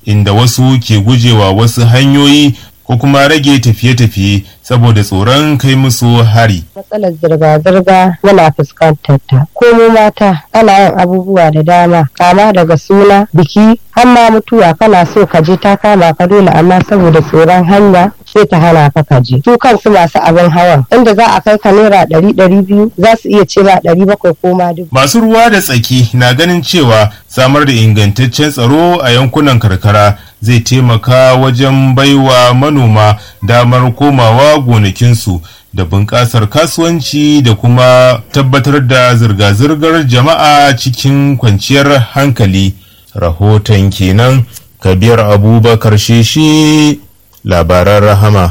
inda wasu ke gujewa wasu hanyoyi ko kuma rage tafiye-tafiye saboda tsoron kai musu hari. Matsalar zirga-zirga yana fuskantar ta. Komo mata ana yin abubuwa da dama kama daga suna biki har ma mutuwa kana so ka je ta kama ka dole amma saboda tsoron hanya sai ta hana ka ka je. Su kansu masu abin hawan inda za a kai ka naira ɗari ɗari biyu za su iya ce ma ɗari bakwai ko ma dubu. Masu ruwa da tsaki na ganin cewa samar da ingantaccen tsaro a yankunan karkara zai taimaka wajen baiwa manoma damar komawa gonakinsu da bunƙasar kasuwanci da kuma tabbatar da zirga-zirgar jama'a cikin kwanciyar hankali rahoton kenan kabir abubakar sheshi labaran rahama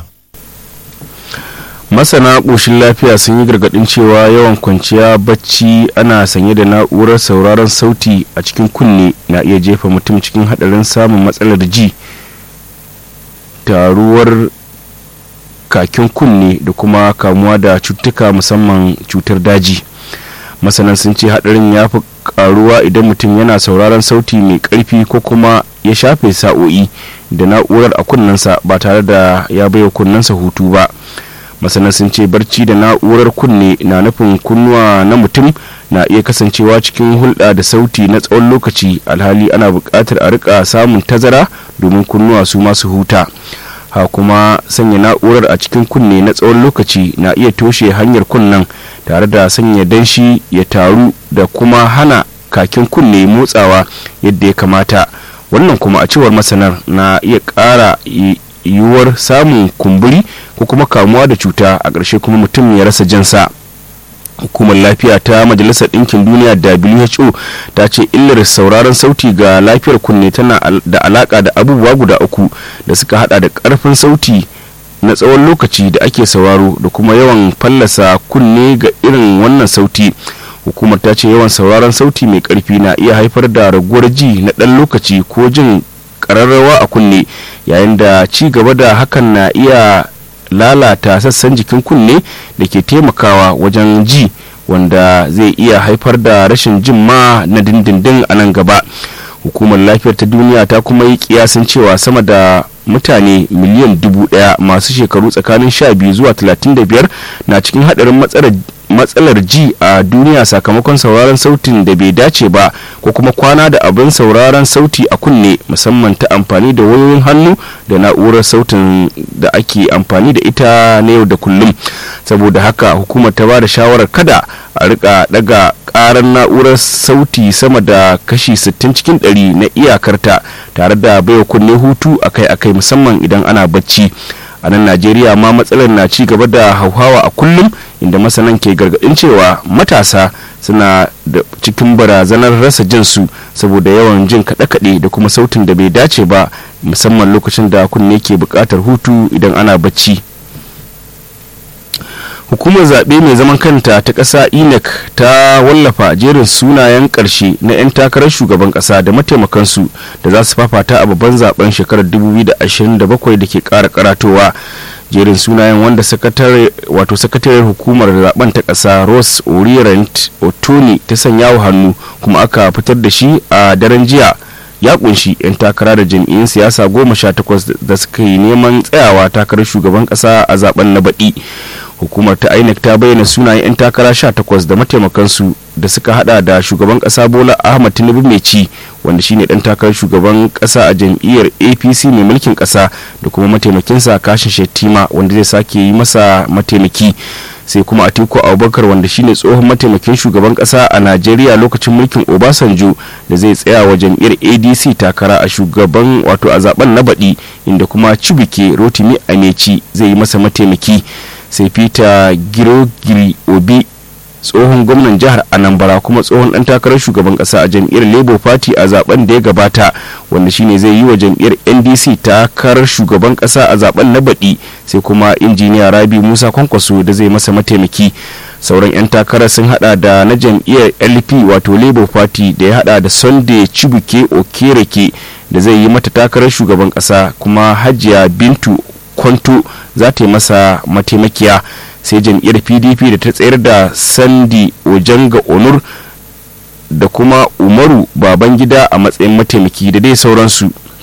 masana ƙoshin lafiya sun yi gargaɗin cewa yawan kwanciya bacci ana sanye da na'urar sauraron sauti a cikin kunne na iya jefa mutum cikin haɗarin samun matsalar ji taruwar kakin kunne da kuma kamuwa da cutuka musamman cutar daji masanan sun ce haɗarin ya fi karuwa idan mutum yana sauraron sauti mai ƙarfi ko kuma ya shafe sa'o'i da na'urar a kunnensa ba tare da ya baiwa kunnensa hutu ba masana sun ce barci da na'urar kunne na nufin kunnuwa na mutum na iya kasancewa cikin hulɗa da sauti na tsawon lokaci alhali ana buƙatar a rika samun tazara domin kunnuwa su masu huta ha kuma sanya na'urar a cikin kunne na tsawon lokaci na iya toshe hanyar kunnen tare da sanya danshi ya taru da kuma hana kakin kunne motsawa yadda ya kamata wannan kuma a cewar masanar na iya ƙara yiwuwar samun kumburi ko kuma kamuwa da cuta a ƙarshe kuma mutum ya rasa jinsa hukumar lafiya ta majalisar ɗinkin duniya who ta ce illar sauraron sauti ga lafiyar kunne tana da alaƙa da abubuwa guda uku da suka hada da ƙarfin sauti na tsawon lokaci da ake sauraro da kuma yawan fallasa kunne ga irin wannan sauti hukumar ta ce yawan sauraron sauti mai ƙarfi na iya haifar da raguwar ji na ɗan lokaci ko jin ƙararrawa a kunne yayin da ci gaba da hakan na iya lalata sassan jikin kunne da ke taimakawa wajen ji wanda zai iya haifar da rashin jin ma na dindindin a nan gaba hukumar lafiyar ta duniya ta kuma yi kiyasin cewa sama da mutane miliyan dubu daya masu shekaru tsakanin sha biyu zuwa talatin da biyar na cikin hadarin matsalar ji a duniya sakamakon sauraron sautin da bai dace ba ko kuma kwana da abin sauraron sauti a kunne musamman ta amfani da wayoyin hannu da na'urar sautin da ake amfani da ita na yau da kullum saboda haka hukumar ta ba da shawarar kada a rika daga karar na'urar sauti sama da kashi 60 cikin 100 na iyakarta tare da baiwa kunne hutu akai-akai musamman idan ana bacci a nan najeriya ma matsalar na ci gaba da hauhawa a kullum inda masanan ke gargadin cewa matasa suna da cikin barazanar rasa jinsu saboda yawan jin kaɗe-kaɗe da kuma sautin da bai dace ba musamman lokacin da kunne ke buƙatar hutu idan ana bacci hukumar zaɓe mai zaman kanta ta ƙasa inec ta wallafa jerin sunayen ƙarshe na 'yan takarar shugaban ƙasa da mataimakansu da za su fafata a babban zaben shekarar 2027 da ke ƙara karatowa jerin sunayen wanda wato sakatariyar hukumar zaben ta ƙasa ross orient otoni ta sanya wa hannu kuma aka fitar da shi a daren jiya ya kunshi 'yan takara da jam'iyyun siyasa goma sha takwas da suka yi neman tsayawa takarar shugaban ƙasa a zaben na baɗi hukumar ta inec ta bayyana sunayen 'yan takara 18 da mataimakansu da suka hada da shugaban kasa bola ahmad tinubu mai ci wanda shine dan takarar shugaban kasa a jam'iyyar apc mai mulkin kasa da kuma mataimakinsa kashin shettima wanda zai sake yi masa mataimaki sai kuma atiku abubakar wanda shine tsohon mataimakin shugaban kasa a najeriya lokacin mulkin obasanjo da zai tsaya wa jam'iyyar adc takara a shugaban wato a zaben na baɗi inda kuma cibike rotimi ameci zai yi masa mataimaki sai peter girogiri obi tsohon gwamnan jihar anambra kuma tsohon dan takarar shugaban kasa a jam'iyyar labour party a zaben da ya gabata wanda shine zai yi wa jam'iyyar ndc takarar shugaban kasa a zaben na baɗi sai kuma injiniya rabi musa kwankwaso da zai masa mataimaki sauran 'yan takarar sun hada da na jam'iyyar lp wato labour party da ya hada da sunday chibuke okereke da zai yi mata takarar shugaban kasa kuma hajiya bintu kwanto za ta yi masa mataimakiya sai jam'iyyar pdp da ta tsayar da sandi ojanga onur da kuma umaru babangida a matsayin mataimaki da dai sauransu